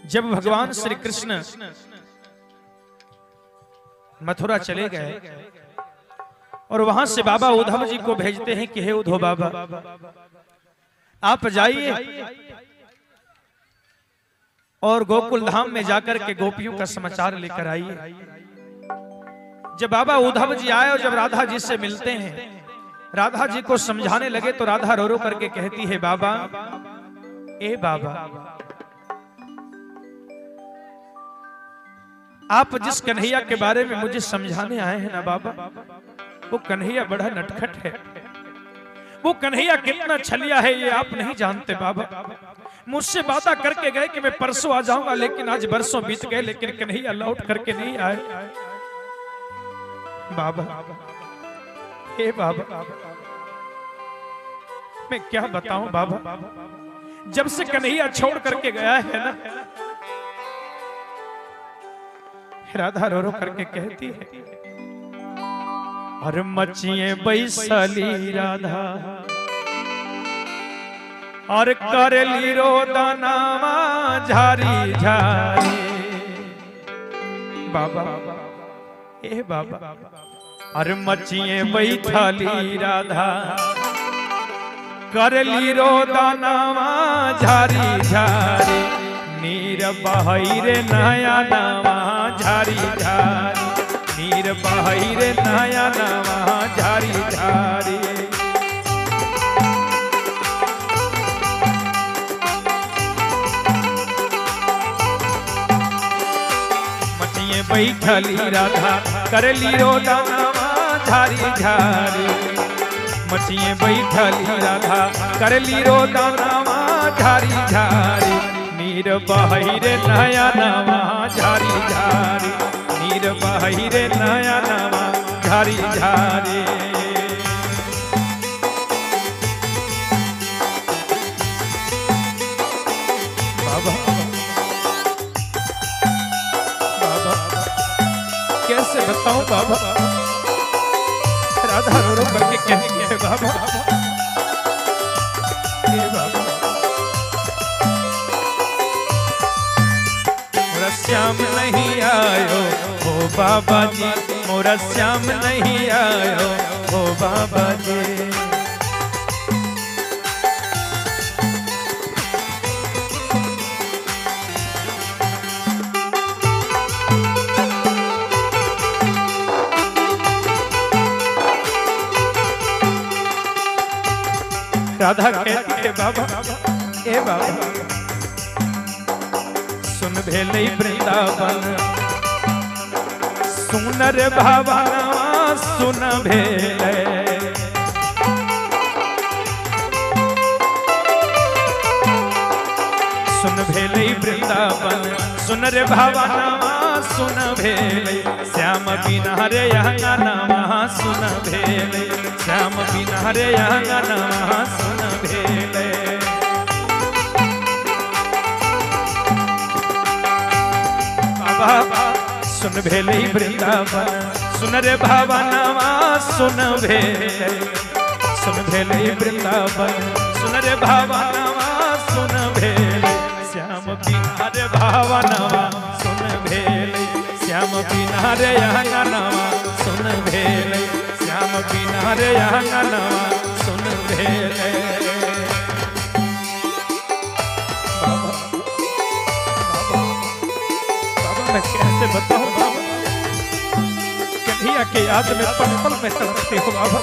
जब भगवान श्री कृष्ण मथुरा चले गए और वहां से बाबा उद्धव जी को भेजते हैं कि हे उद्धव बाबा आप जाइए और गोकुल धाम में जाकर के गोपियों का समाचार लेकर आइए जब बाबा उद्धव जी आए और जब राधा जी से मिलते हैं राधा जी को समझाने लगे तो राधा रो रो करके कहती है बाबा ए बाबा आप जिस कन्हैया के बारे में मुझे समझाने आए हैं ना बाबा वो कन्हैया बड़ा नटखट है वो कन्हैया कितना छलिया है ये आप नहीं जानते बाबा मुझसे वादा करके गए कि मैं परसों आ जाऊंगा लेकिन आज बरसों बीत गए लेकिन कन्हैया लौट करके नहीं आए बाबा हे बाबा मैं क्या बताऊं बाबा जब से कन्हैया छोड़ करके गया है ना राधा रो रो करके कहती है और मचिए बैसली राधा और करली रो दानावा झारी झारी बाबा ए बाबा और मचिए बैठली राधा करली रो दानावा झारी झारी नीर बहरे नया नवा झारी झारी नीर बहरे नया नवा झारी झारी मचिए बैठली राधा करली रो दानावा झारी झारी मचिए बैठली राधा करली रो दानावा झारी झारी नीर बहिरे नया नवा झारी झारी नीर बहिरे नया नवा झारी झारी बाबा बाबा कैसे बताऊं बाबा राधा रो रो करके कहेंगे हे बाबा हे बाबा मोरा श्याम नहीं आयो ओ बाबा जी मोरा श्याम नहीं आयो ओ बाबा जी राधा कहती है बाबा ए बाबा सुन भेले वृंदावन सुनर भावनवा सुन भेले सुन भेले वृंदावन सुन रे भावनवा सुन भेले श्याम बिना रे अंगनवा सुन भेले श्याम बिना रे अंगनवा सुन भेले बाबा सुन भेले वृंदावन सुन रे भावनवा सुन भेले सुन भेले वृंदावन सुन रे भावनवा सुन भेले श्याम बिना रे भावनवा सुन भेले श्याम बिना रे अंगनवा सुन भेले श्याम बिना रे अंगनवा सुन भेले बाबा बाबा मैं कैसे बताऊं बाबा कन्हैया के याद में पल पल में तड़पती हूँ बाबा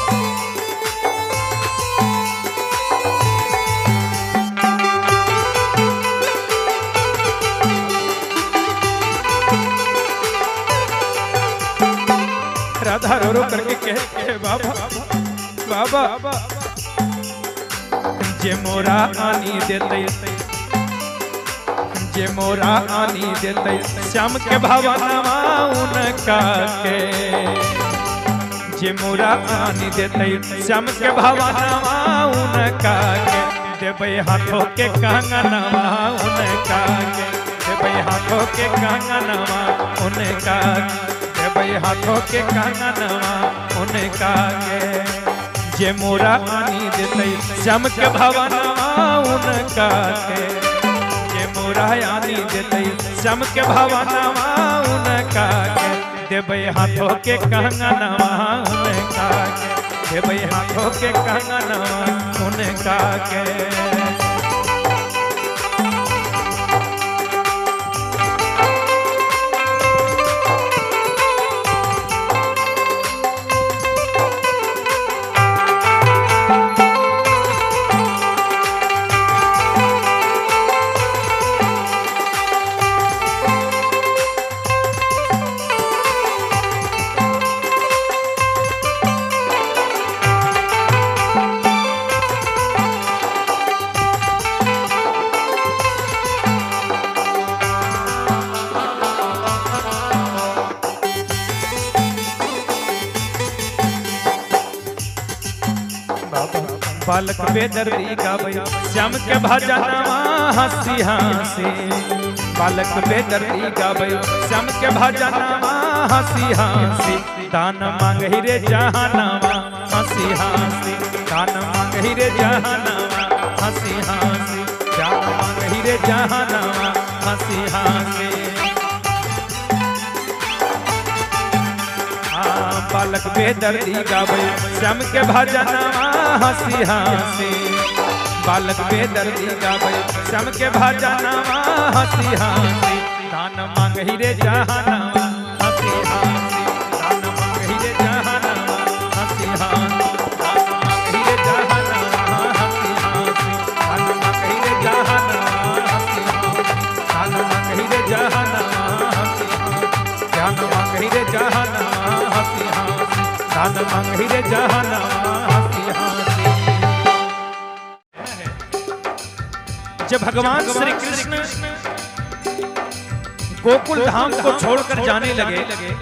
राधा रो रो करके कहते हैं बाबा बाबा जे मोरा आनी देते जे मोरा आनी देते श्याम के भावनवा उनका के जे मोरा आनी देते श्याम के भावनवा उनका के देवे हाथों के कंगनवा उनका के देवे हाथों के कंगनवा उनका देवे हाथों के कंगनवा उनका के जे मोरा आनी देते श्याम के भावनवा उनका के जे मोरा मोरा आनी देते श्याम के भवनवा उनका के देवे हाथों के कंगनवा उनका के देवे हाथों के कंगनवा उनका के बालक बेदर्दी गावे श्याम के भजनवा हंसी हंसी बालक बेदर्दी गावे श्याम के भजनवा हंसी हंसी दान मांगही रे जहानवा हंसी हंसी दान मांगही रे जहानवा हंसी हंसी दान मांगही रे जहानवा हंसी हंसी हाँ, बालक बेदर्दी गावे श्याम के भजनवा हंसी हंसी बालक बेदर्दी गावे श्याम के भजनवा हंसी हंसी दान मांगही रे जहानवा हंसी हंसी दान मांगही रे जहानवा हंसी हंसी दान मांगही रे जहानवा हंसी हंसी दान मांगही रे जहानवा हंसी हंसी दान मांगही रे जहानवा हंसी हंसी ध्यान मांगही रे जहानवा हंसी हंसी दान मांगही रे जहानवा हंसी हंसी जब भगवान श्री कृष्ण गोकुल धाम को छोड़कर जाने लगे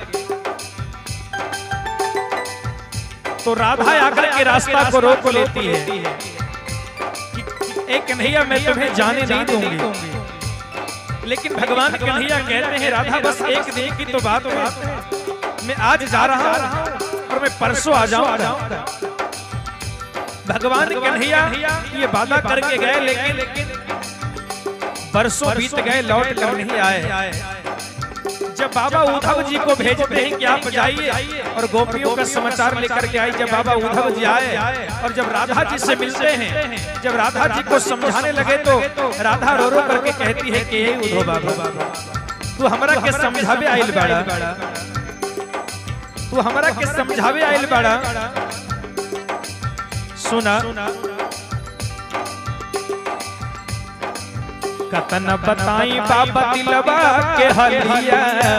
तो राधा आकर के रास्ता को रोक लेती है कि एक कन्हैया मैं तुम्हें जाने नहीं दूंगी लेकिन भगवान कन्हैया कहते हैं राधा बस एक दिन की तो बात है मैं आज जा रहा हूं और मैं परसों आ जाऊंगा भगवान कन्हैया ये वादा करके गए लेकिन बरसों बीत गए लौट कर नहीं आए जब बाबा उद्धव जी को भेजते हैं कि आप जाइए और गोपियों का समाचार लेकर के आए जब बाबा उद्धव जी आए और जब राधा जी से मिलते हैं जब राधा जी को समझाने लगे तो राधा रो रो करके कहती है कि हे उद्धव बाबा तू हमरा के समझावे आइल बाड़ा तू हमरा के समझावे आइल बाड़ा सुना कतन बताई बाबा दिलवा के हलिया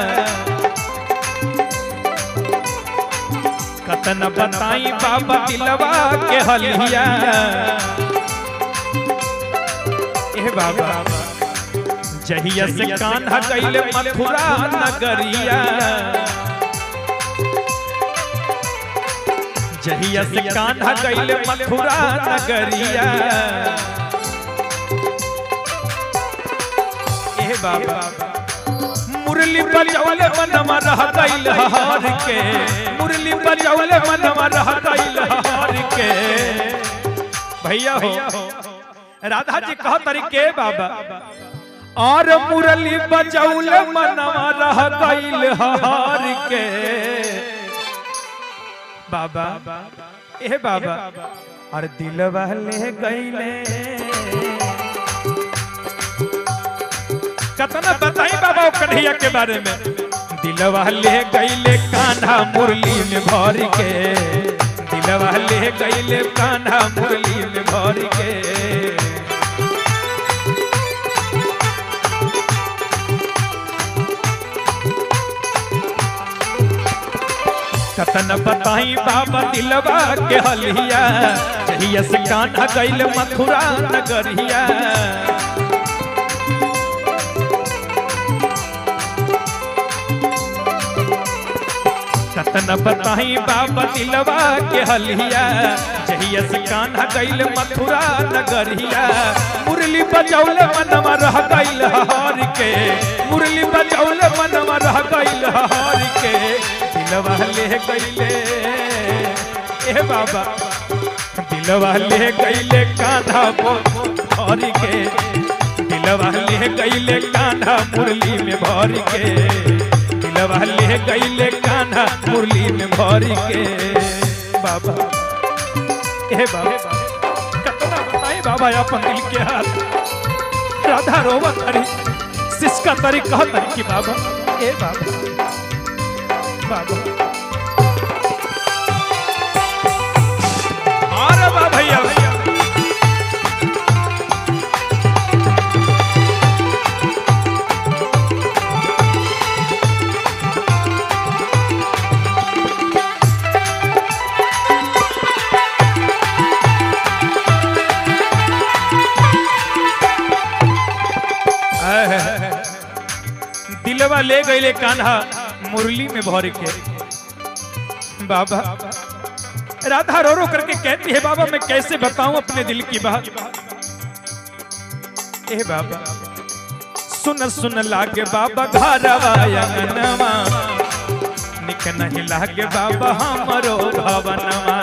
कतन बताई बाबा दिलवा के हलिया ए बाबा जहिया से कान्हा कैले मथुरा नगरिया जहिया से कान्हा कैले मथुरा नगरिया ए बाबा मुरली बजौले मनवा रह गइल हार के मुरली बजौले मनवा रह गइल हार के भैया हो राधा जी कहो तरीके बाबा और मुरली बजौले मनवा रह गइल हार के बाबा ए बाबा और दिलवा ले गइले कतना बताई बाबा कन्हैया के बारे में दिलवा ले गईले कान्हा मुरली में भर के दिलवा ले गईले कान्हा मुरली में भर के कतन बताई बाबा दिलवा के हलिया जहिया से कान्हा गईल मथुरा नगरिया कतन बताई बाबा दिलवा के हलिया जहिया से कान्हा गईल मथुरा नगरिया मुरली बजौले मनवा रह गईल हार के मुरली बजौले मनवा रह गईल हार के दिलवा ले गईले ए बाबा दिलवा ले गईले कान्हा बोर के दिलवा ले गईले कान्हा मुरली में भर के दिलवा ले गईले कान्हा मुरली में भर के बाबा ए बाबा कतना बताई बाबा अपन दिल के हाल राधा रोवत हरी सिसका तरी कहत हरी कि बाबा ए बाबा बाबा अरे बा भैया भैया दिलवा ले गईले कान्हा मुरली में भर के बाबा राधा रो रो करके कहती है बाबा मैं कैसे बताऊं अपने दिल की बात ए बाबा सुन सुन लागे बाबा घरवा अंगनवा निक नहीं लागे बाबा हमरो भवनवा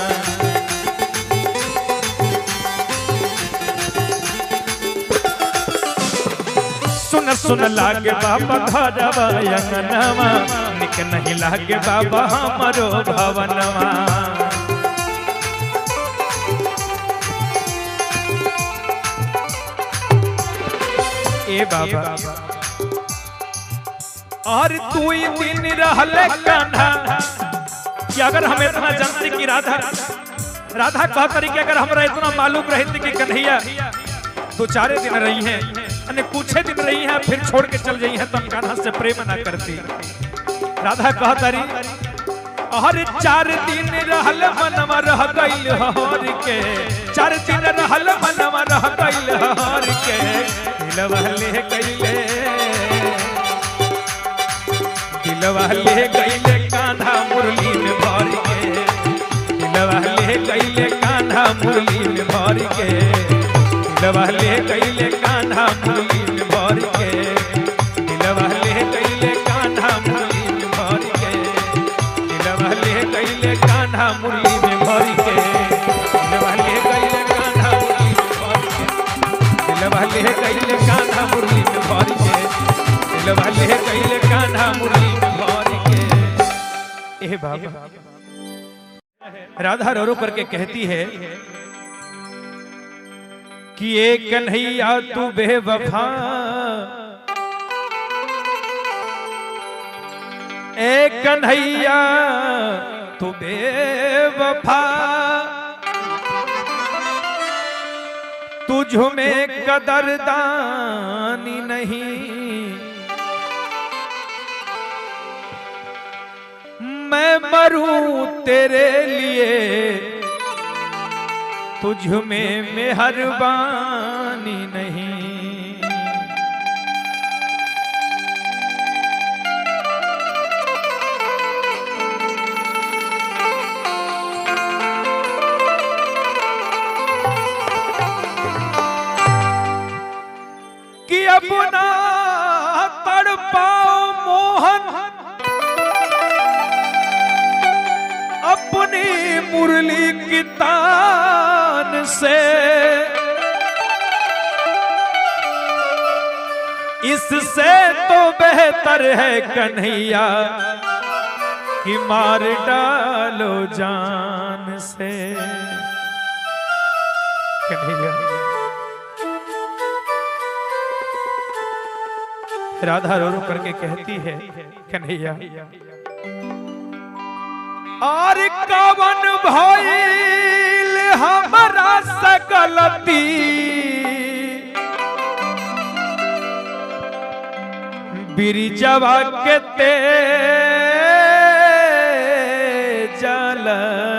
सुन सुन लागे बाबा घरवा अंगनवा निक नहीं लागे बाबा हमरो भवनवा ए बाबा और तू ही दिन रहले कान्हा कि अगर हम इतना जानते कि राधा राधा कह करी कि अगर हमरा इतना मालूम रहते कि कन्हैया दो चारे दिन रही हैं अने कुछ दिन रही हैं फिर छोड़ के चल जाई हैं तब कान्हा से प्रेम ना करती राधा कह तारी हर चार दिन रहल मनवा रह गइल हर के चार दिन रहल मनवा रह गइल हर के दिलवा ले गइले दिलवा ले गइले कान्हा मुरली में भर के दिलवा ले गइले कान्हा मुरली में भर के दिलवा ले गइले कान्हा मुरली में भर के दिलवा ले गइले कान्हा मुरली में भर के दिलवा ले गइले कान्हा मुरली में भर के दिलवा ले गइले कान्हा मुरली में भर के दिलवा ले गइले कान्हा मुरली में भर के दिलवा ले गइले कान्हा मुरली में भर के ए बाबा राधा रो रो करके कहती है कि ए कन्हैया तू बेवफा ए कन्हैया तू बेवफा तुझ में कदरदानी नहीं मैं मरूं तेरे लिए तुझ में मेहरबानी नहीं कि अपना तड़पाओ मोहन अपनी मुरली की तान से इससे तो बेहतर है कन्हैया कि मार डालो जान से कन्हैया राधा रो रो करके कहती है कन्हैया और कवन भइल हमरा से गलती बिरिजवा के ते जल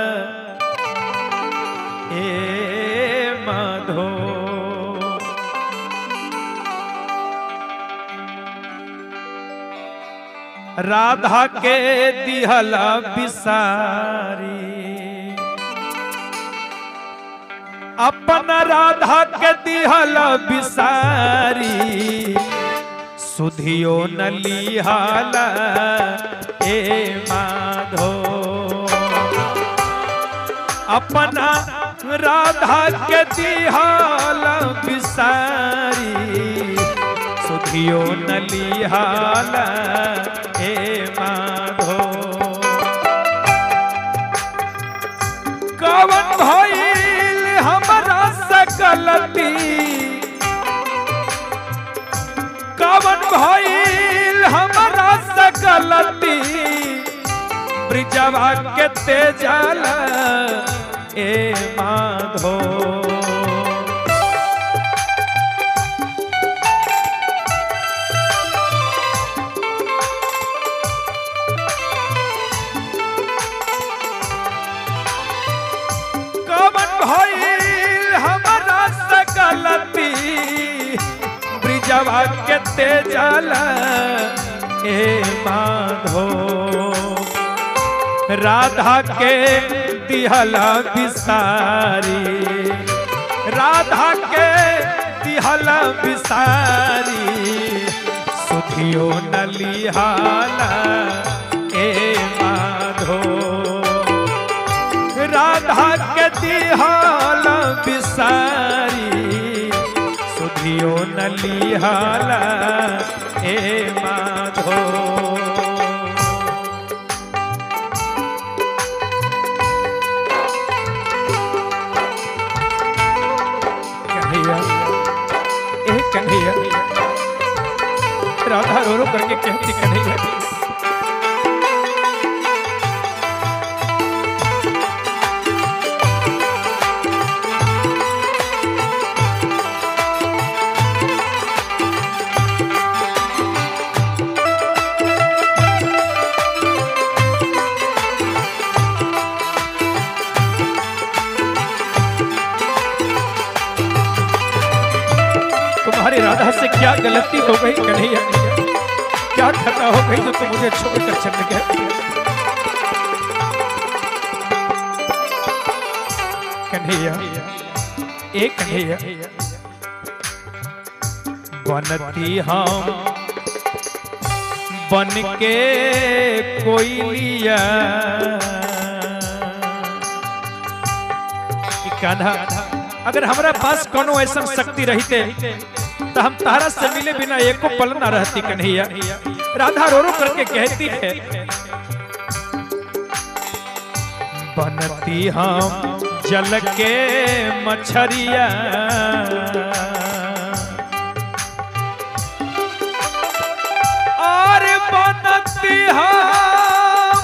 ए मधो राधा के दिहला बिसारी अपन राधा के दिहला बिसारी सुधियो न लिहाला ए माधो अपना राधा के दिहला बिसारी सुधियो नलिहाल ए माधो कवन भइल हमरा से गलती कवन भइल हमरा से गलती ब्रिजवा के तेजल ए माधो कवन भइल हमरा से गलती ब्रिजवा के तेजल ए माधो राधा के दिहला बिसारी राधा के दिहला बिसारी सुधियो नलिहाला ए माधो राधा के दिहाल बिसारी सुधियो नलिहाल ए माधो कन्हैया ए कन्हैया राधा रो रो करके कहती कन्हैया तुम्हारी राधा से क्या गलती हो गई कन्हैया क्या खता हो गई जो तुम मुझे छोड़कर चल गए कन्हैया एक कन्हैया बनती हम बन के कोई लिया कि कान्हा अगर हमारा पास कोनो ऐसा शक्ति रहते तो हम तारा से मिले बिना एको पल ना रहती कन्हैया राधा रो रो करके कहती है बनती हम जल के मछरिया और बनती हम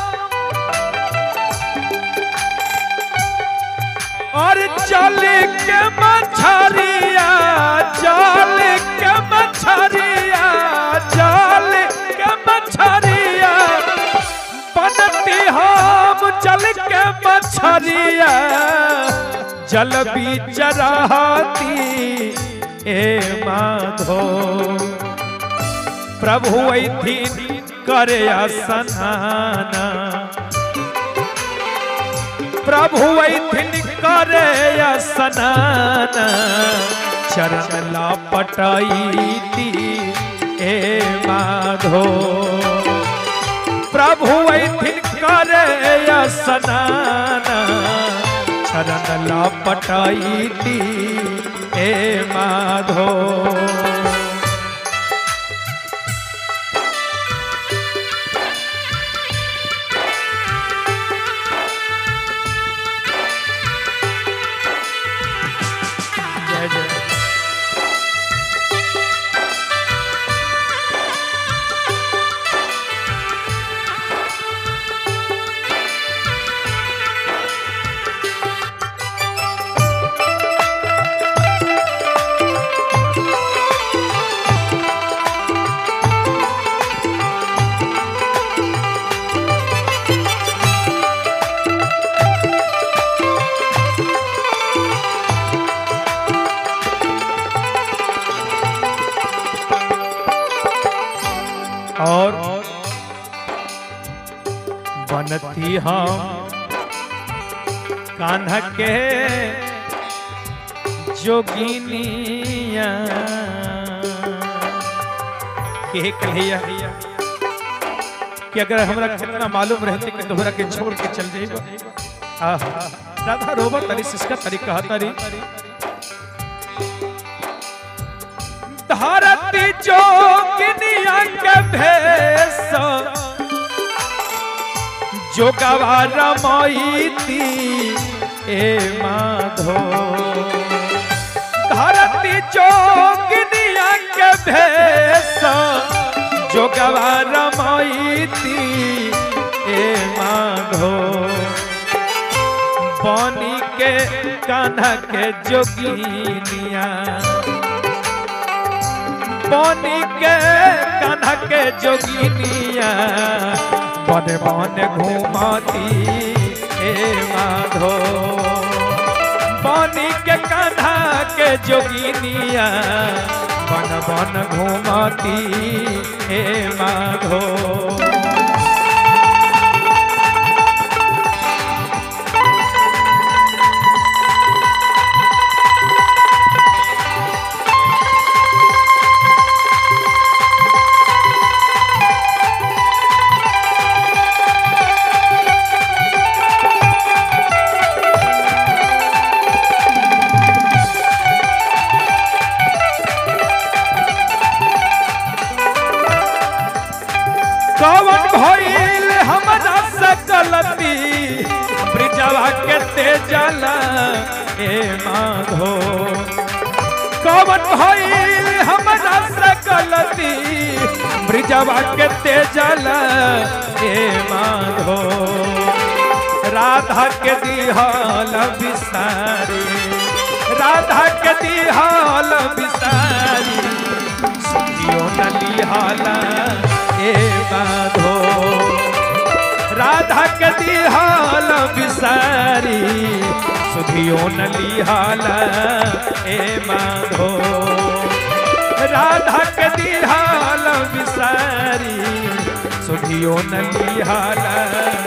और चल के मछरिया चल के मछरिया चल के मछरिया बनती हम चल के मछरिया जल बीच रहती ए माधो प्रभु ऐथिन करे स्नाना प्रभु ऐथिन करे स्नान चरण लापटैती ए माधो प्रभु ऐथिन करे स्नान चरण लापटैती ए माधो जय जय और बनती हम कान्हा के जोगिनिया के कहिया कि अगर हमरा कितना मालूम रहते कि तोहरा के छोड़ के चल जाइबो आहा राधा रोबर तरी सिसका तरी कहा तरी धरती जोग जोगिनिया के भेष जोगवा रमईती ए माधो धरती जोगिनिया के भेष जोगवा रमईती ए माधो पानी के कान्हा के जोगिनिया पानी के कान्हा के जोगिनिया बन बन घूमती ए माधो पानी के कान्हा के जोगिनिया बन बन घूमती ए माधो कवन भइल हमरा से गलती ब्रिजवा के तेजला ए माधो कवन भइल हमरा से गलती ब्रिजवा के तेजला ए माधो राधा के दिहल बिसारी राधा के दिहल बिसारी सुनियो नलिहाला ए माधो राधा के दिहाल बिसारी सुधियो नलिहाला ए माधो राधा के दिहाल बिसारी सुधियो नलिहाला